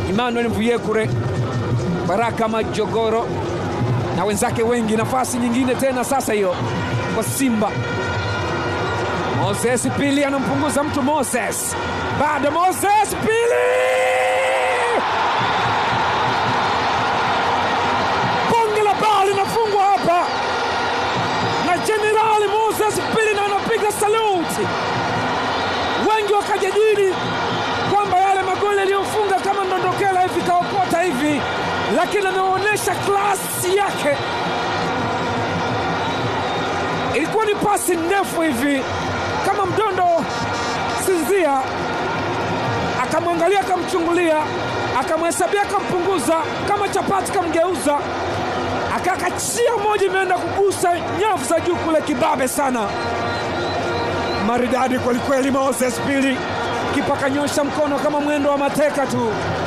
Emmanuel Mvuyekure, Baraka Majogoro na wenzake wengi. Nafasi nyingine tena sasa hiyo kwa Simba. Moses Pili anampunguza mtu. Moses bado, Moses Pili, bonge la bao linafungwa hapa na Jenerali Moses Pili, na anapiga saluti. Wengi wakajadili kwamba yale magoli yaliyofunga kama ndondokela hivi kaokota hivi, lakini ameonyesha klasi yake. Ilikuwa ni pasi ndefu hivi kama mdondo Sinzia, akamwangalia akamchungulia, akamhesabia akampunguza, kama chapati kamgeuza, akakachia moja, imeenda kugusa nyavu za juu kule, kibabe sana, maridadi kwelikweli. Moses Pili kipa kanyosha mkono kama mwendo wa mateka tu.